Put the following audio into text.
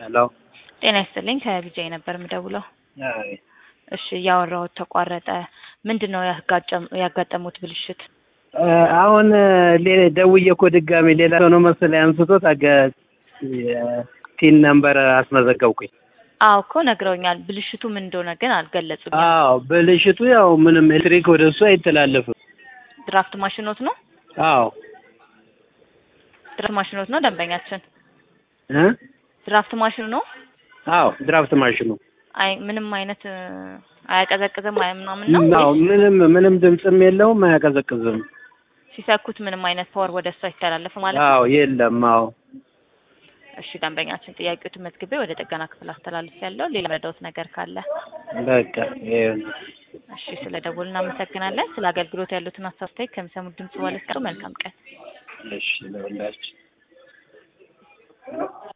ሄሎ ጤና ይስጥልኝ ከቢጃይ ነበር የምደውለው። አይ እሺ እያወራሁት ተቋረጠ። ምንድን ነው ያጋጨም- ያጋጠሙት ብልሽት? እ አሁን ሌ- ደውዬ እኮ ድጋሜ ሌላ ሰው ነው መሰለኝ አንስቶት አገ ቲን ነምበር አስመዘገብኩኝ። አዎ እኮ ነግረውኛል። ብልሽቱ ምን እንደሆነ ግን አልገለጹም። አዎ ብልሽቱ ያው ምንም ኤሌክትሪክ ወደ እሱ አይተላለፍም። ድራፍት ማሽኖት ነው አዎ ድራፍት ማሽኖት ነው ደንበኛችን እ ድራፍት ማሽኑ ነው። አዎ ድራፍት ማሽኑ አይ ምንም አይነት እ፣ አያቀዘቅዝም አይ ምናምን ነው አዎ ወይስ ምንም ምንም ድምፅም የለውም አያቀዘቅዝም። ሲሰኩት ምንም አይነት ፓወር ወደ እሱ አይተላለፍ ማለት ነው? አዎ የለም። አዎ እሺ ደንበኛችን ጥያቄዎትን መዝግቤ ወደ ጥገና ክፍል አስተላልፍ ያለው ሌላ ረዳውት ነገር ካለ በቃ ይሄ ነው። እሺ ስለ ደወሉ እናመሰግናለን። ስለ አገልግሎት ያሉትን አሳስታይ ከሚሰሙት ድምጽ በኋላ መልካም ቀን። እሺ ለሁላችን